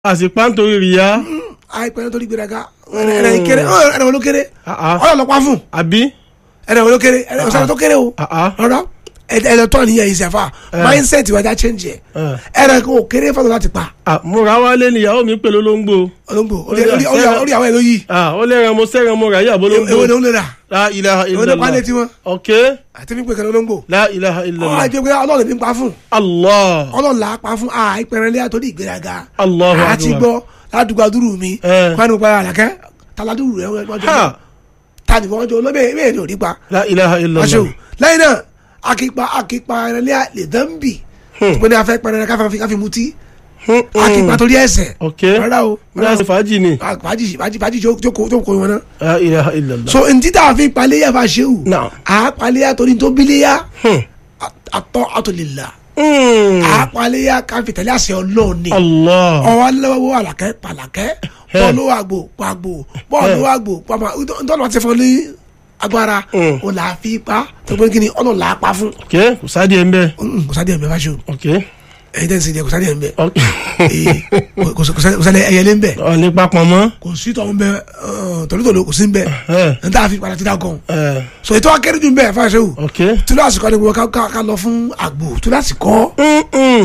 àsìpá nítorí rìyá. àìpẹ́ nítorí gbéraga ẹ̀rẹ̀ kéré ẹ̀rẹ̀ wọn ló kéré Ah, ah. ọlọ́lọ́pàá fún àbí. ẹ̀rẹ̀ wọn ló kéré ẹ̀rẹ̀ ọ̀sán tó kéré o Ah, ah. ọ̀rọ̀ ẹ̀rẹ̀ tó àníyàn yìí sẹ́fà mindset wa já change yẹ Eh. ẹ̀rẹ̀ kò kéré fọ́tò láti pa Ah, múra wálé níyàwó mi pẹ̀lú olóńgbò. olóńgbò Ó dà, sẹ́ra- orí àwọn ẹ̀ ló yí Ah, ó lẹ́ran mo sẹ́ran mo rà yà bó èwo ni olóńgbò. ó lè rà La ilaha èwo ni ó pa illallah. létí wọn ok. àti fífi pèkè olóńgbò La ilaha ọ̀ illallah. àjẹ́ pé ọlọ́run ní pa fún Allah. ọlọ́run là á pa fún àìpẹ̀rẹ̀ lé àtòrí ìgbéraga Allahu àti akbar. gbọ́ ládùúgbò àdúrú mi Eh. kwanu pa àlàkẹ́ taladúrú rẹ̀ wọ́n jọ Ha. tani wọ́n jọ olóbẹ̀ bẹ́ẹ̀ ni ò ní pa La ilaha illallah. aṣọ lẹ́yìn náà akipa akipa ẹrẹlẹ lè dán bì tó ní afẹ́ pẹrẹ káfí káfí káfí mutí Hmm, hmm. akipa torí ẹsẹ̀ ok. rárá o ní àṣẹ fàájì ni. fàájì fàájì fàájì jókòó jókòó wọn náà La ilaha illallah. so ntí tá a fi paléyà fa ṣéwù Naam. a paléyà torí tó bíléyà Hmm. àtọ́ àtòlélà Hmm. a paléyà káfí tẹ̀lé àṣẹ ọlọ́ọ̀ni Allah. ọwọ́ alẹ́wọ́ àlàkẹ́ pàlàkẹ́ bọ́ọ̀lù àgbò pàgbò bọ́ọ̀lù àgbò pàmò ntọ́nà ti fọ́ ní agbára Mm. o là á fi pa tó pé kí ni ọ̀nà là á pa fún ok kò sáde ẹ̀ ń bẹ́. Mm, kò sáré ẹ̀mẹ́ bá ṣe o ok. ẹ̀yin tẹ́ ń sin jẹ kò sáré ẹ̀mẹ́ ok. kò sáré ẹ̀yẹlé ń bẹ̀ ọ̀ ní papọ̀ mọ́. kò sí tọ̀ ń bẹ tòlótòló kò sí ń bẹ ẹ̀ n tà fi padà ti dà gan ẹ̀ so ètò akérè jù ń bẹ fáṣẹ o ok. tùlọ̀ àsìkò ni wọ́n ká- ká ká lọ fún àgbò tùlọ̀ àsìkò Hmm, hmm.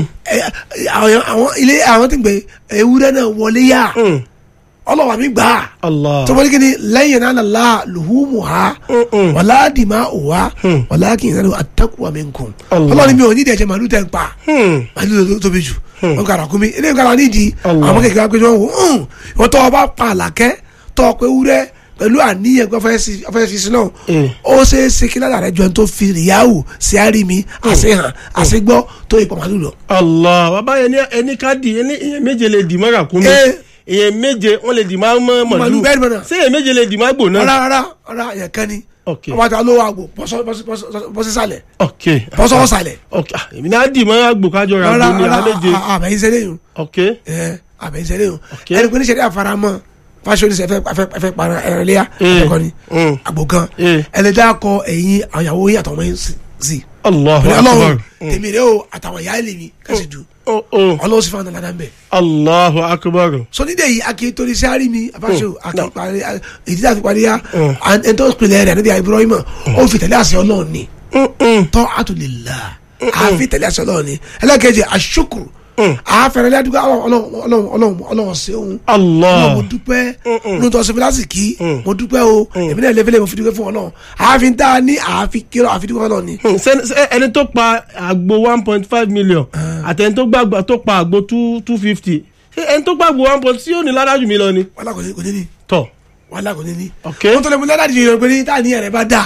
àwọn àwọn ilé àwọn tí ń gbé ewúrẹ́ náà wọlé yá Hmm. ọlọ́wà mi gbà á Allah. tọ́mọdé kí ni lẹ́yìn náà la lùhùmù ha Mm-mm. wàlá dìmá òwá Mm. wàlá kì í sẹ́nu àtàkùwà mi nkùn Allah. ọlọ́ni mi ò ní ìdíyẹ̀jẹ̀ màlúù tẹ̀ ń pa Hmm. màlúù tó tóbi jù wọn kàrà kún mi ilé ìkàrà nídìí Allah. àwọn kékeré pé wọn wò ń wọn tọ́ ọba pa àlàkẹ́ tọ́ ọ pé wúrẹ́ pẹ̀lú àníyàn pé ọfẹ́ fi sí náà Eh. ó ṣe é ṣe kí ládàá rẹ jọ ẹni tó fi rìyáwó sí àrími àṣehàn àṣegbọ́ tó ìpọ̀ màlúù lọ. Allah bàbá yẹn ní ẹni ká di ẹni ìyẹn méje lè dì mọ́ra kún mi Eh. ìyẹn méje wọ́n lè dì má mọ́ Màlúù mọ̀lú bẹ́ẹ̀ ni mọ̀nà. ṣé ìyẹn méje lè dì má gbò náà. rárá rárá rárá yẹn kan ni Ok. ọba àti alówó àgbò bọ́sísàlẹ̀ ok bọ́sọ̀wọ́sàlẹ̀ ok ah, èmi náà dì mọ́ra gbò kájọ ra rárá gbò ní rárá àméje àbẹ̀yìn sẹ́lẹ̀ yìí ok ẹ àbẹ̀yìn sẹ́lẹ̀ yìí Ok. ẹni pé níṣẹ́ àfaramọ́ fásitì oníṣẹ́ fẹ́ fẹ́ para ẹ̀rọ léyà Eh. ẹ̀kọ́ ni Mm. àgbò kan Eh. ẹni dá kọ ẹ̀yìn àyàwó yìí àtàwọn yìí sí Allahu pẹ̀lú akbar ọlọ́run tèmi rẹ o àtàwọn ìyá ẹ̀lẹ́ mi kẹ́sì dù oh oh ọlọ́run sì fún àwọn ọ̀nà bẹ́ẹ̀ Allahu akbar so nídìí èyí akí torí sáré mi àfáṣọ akí No. parí èyí tí a fi parí ya Mm. ẹni tó pinnu ẹ̀rẹ̀ níbi Ibrahim ó fi tẹ̀lé àṣẹ ọlọ́run ni Hmm, hmm. tọ́ àtúlélà àfi tẹ̀lé àṣẹ ọlọ́run ni ẹlẹ́kẹ̀jẹ̀ àṣukuru àfẹ̀rẹ̀ lẹ́dúgbà ọlọ́run ọlọ́run ọlọ́run ọlọ́run ṣeun Allah mo dúpẹ́ Mm-mm. nínú tó ṣe fi lásìkí Mm. mo dúpẹ́ o èmi náà lẹ́fẹ̀lẹ́ mo fi dúpẹ́ fún ọlọ́run àáfin tá a ní àáfi kírọ̀ àfi dúpẹ́ fún ọlọ́run ni. Hmm, ṣé- ṣé ẹni tó pa àgbo one point five million àtẹni tó gbàgbà tó pa àgbo two two fifty ṣé ẹni tó gbàgbó one point tí yóò ní ládàjú mi lọ ni. wàhálà kò ní kò ní ní tọ wàhálà kò ní ní. Ok. wọ́n tó lè mú ládàá jìnnà pé ní tá àníyàn rẹ̀ bá dà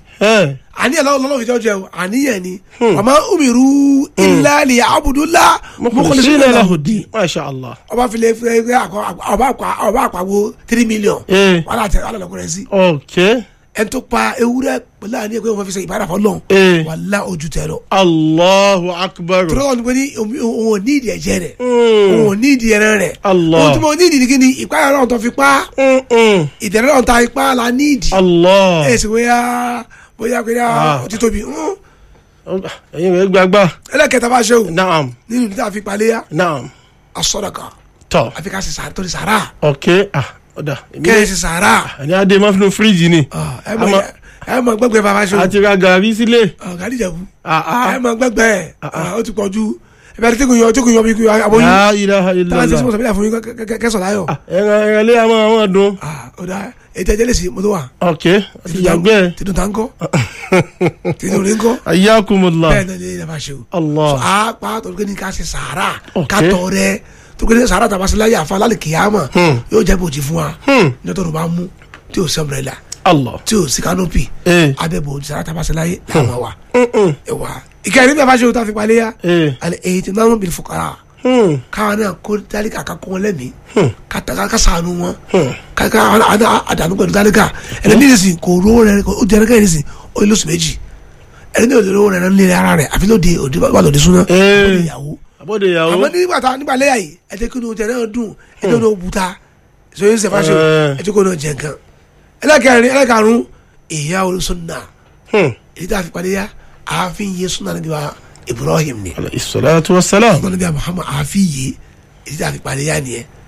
ẹ àníyàn lọ́wọ́ lọ́wọ́ ìjọ jẹ́ o àníyàn ni àmọ́ umiru illa li abudullah mukhlisina lahu ddin masha Allah. ọba filẹ̀ fẹ́ àkọ́ ọba àpá ọba àpàwọ̀ three million Eh. wàhálà tẹ wàhálà lọkùnrin sí ok ẹni tó pa ewúrẹ́ pẹ̀lú àníyàn pé wọ́n fi ṣe ìbára fọlọ́n Eh. wàhálà ojú tẹ lọ. Allahu akbar. tọ́lọ́ ni pé ní òun ò ní ìdí ẹ̀jẹ̀ rẹ̀ Hmm. òun ò ní ìdí ẹran rẹ̀ Allah. ohun tí mo ní ìdí ni kí ni ìpáyà náà tó fi pa Hmm, hmm. ìdẹ̀rẹ̀ náà ta ipá la ní ìdí Allah. ẹ̀ sì bóyá bóyá bóyá Ah. ó ti tóbi Hmm. ẹyin rẹ gbàgbà. ẹlẹ́kẹta bá ṣe o naam nínú níta fi paléyà naam asọ́dọ̀kà tọ àfi ká ṣe sàrà tó ní sàrà ok ah ọ̀dà èmi kẹ́ ẹ ṣe sàrà ẹni adé máa fi nu fíríjì ni Ah, ẹ mọ Àmọ́- ẹ mọ gbẹgbẹ bàbá ṣe o àti ra gàrí sílé. gàdí ìjẹ̀bú Ah, ah. ẹ mọ gbẹgbẹ Ah, ah. ó ti pọ̀ ju ẹ bẹ̀rẹ̀ tí kò yan tí kò yan bí kò yan aboyún La ilaha táwọn ti sọ illallah. sọ fún yín kẹsàn láyọ̀ Ah, ẹran ẹran lé àwọn àwọn dùn. ọ̀dà ètò ẹ̀jẹ̀ lè sí mo tó wà ok àti yàgbẹ́. tìdùn tá ń kọ́ tìdùn rí ń kọ́ ayakumullah. bẹ́ẹ̀ náà ni ẹ bá ṣe o. Allah. so a pa tó kí ni ká ṣe sàárà Ok. ká tọ̀ rẹ tó kí ni sàárà tàbá sí láyé àfa lálẹ́ kìyàmà Hmm. yóò jẹ́ bòjì fún wa Hmm. nítorí tó bá mú tí o sí umbrella Allah. tí o sí canopy Eh. abẹ́ bòjì sàárà tàbá sí láyé làwọn wa Hmm, hmm. ẹ wà. ìkẹyìn níbi àbáṣe o ta fi palẹ́ ya Eh. alẹ́ èyí tí náà bil fuqara Hmm. káwọn náà kó dálíkà ká kó wọn lẹ́mìí Hmm. ká ta- ká sànù wọn Hmm. ká ká àdánù pẹ̀lú dálíkà ẹni ní ìsìn kò rówó rẹ ó jẹ́ ẹni ìsìn ó lé lóṣù méjì ẹni ní òde rówó rẹ náà nílé ara rẹ àfi lóde òde wà lóde súná Eh. ó lè yàwó àbọ̀dé ìyàwó. àmọ́ nígbà tá nígbà lẹ́yà yìí ẹ jẹ́ kí ni oúnjẹ náà dùn ẹ jẹ́ kí ni ó buta sọyìn sẹfà ṣe Eh. ẹ jẹ́ kí ni ó jẹ nǹkan ẹlẹ́kẹrin ẹlẹ́karùn ìyá olùsọ̀nà Hmm. èyí tá a fi padì yá ààfin yé súnà níbi wa Ibrahim ni alayhi salatu wa salam. súnà níbi wa Muhammad ààfin yé èyí tí a fi parí yá nìyẹn